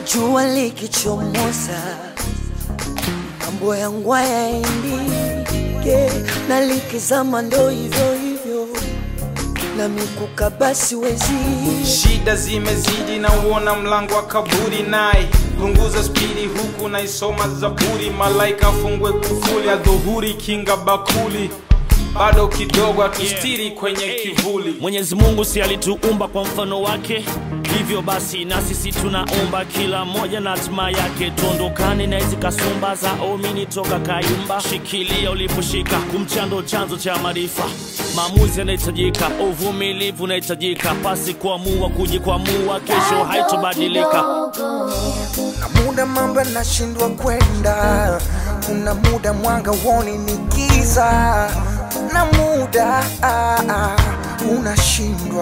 jua likichomoza, mambo yangu hayaendike, na likizama ndo hivyo hivyo, na mikuka basi wezi shida zimezidi na uona mlango wa kaburi naye punguza spidi huku naisoma zaburi malaika afungwe kufuli adhuhuri kinga bakuli bado kidogo atustiri kwenye kivuli Mwenyezi Mungu si alituumba kwa mfano wake, hivyo basi na sisi tunaumba kila mmoja na hatima yake. Tuondokane na hizi kasumba za omini toka kayumba, shikilia uliposhika, kumchando chanzo cha maarifa. Maamuzi yanahitajika, uvumilivu unahitajika, pasi kuamua kujikwamua, kesho haitobadilika. na muda mambo yanashindwa kwenda, kuna muda mwanga woni ni giza, na muda ah, ah, unashindwa.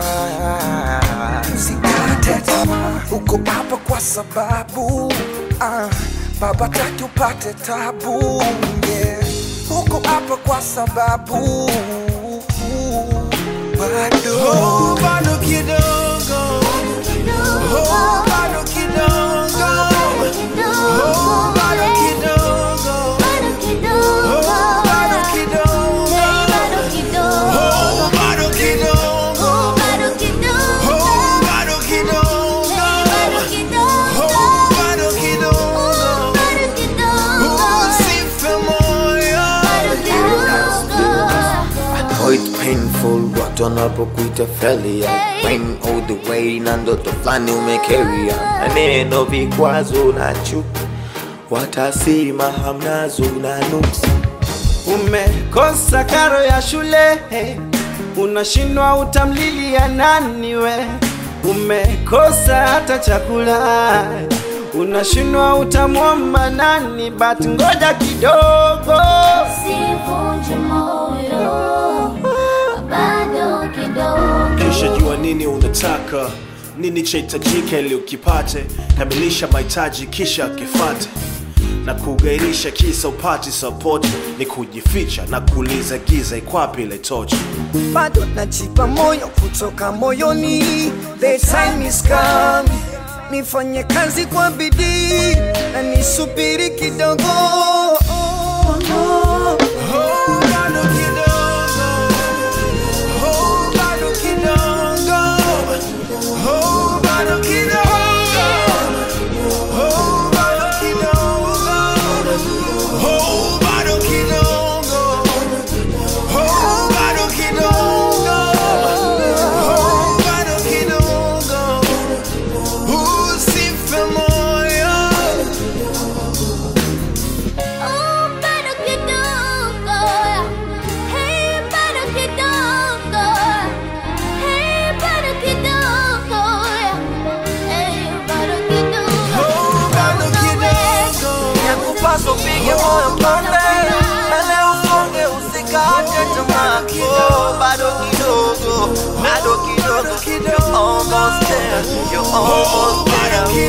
Usikate tamaa, uko hapa kwa sababu ah, baba taki upate tabu yeah. Uko hapa kwa sababu bado oh, bado kidogo oh, bado kidogo oh, bado kidogo oh, bado kidogo oh, bado kidogo oh, bado kidogo oh, bado kidogo usife moyo Oh, it's painful watu wanapokuita failure Pain all the way na ndoto fulani umekeria maneno vikwazo na chuki watasema hamnazo na nuksi Umekosa karo ya shule, unashindwa utamlilia nani we? Umekosa hata chakula, unashindwa utamwomba nani? But ngoja kidogo, Sivunje moyo, bado kidogo. kisha jua nini unataka nini chahitajika ili ukipate kamilisha mahitaji kisha kifate na kugairisha kisa upati sapoti ni kujificha na kuuliza giza ikwapi ile tochi bado najipa moyo kutoka moyoni, the time is coming. Nifanye kazi kwa bidii na nisubiri kidogo. Oh, bado kidogo. Oh, bado kidogo. Oh, bado kidogo. Oh, bado kidogo. Oh, bado kidogo. Oh, bado kidogo. Oh, bado kidogo. Usife moyo. Oh, bado kidogo. Hey, bado kidogo. Hey, bado kidogo. Hey, bado kidogo. Oh, bado kidogo. Yakupaswa upige moyo konde. Mbele usonge usikate tamaa. Oh, bado kidogo. Bado kidogo. You're almost there. You're almost there.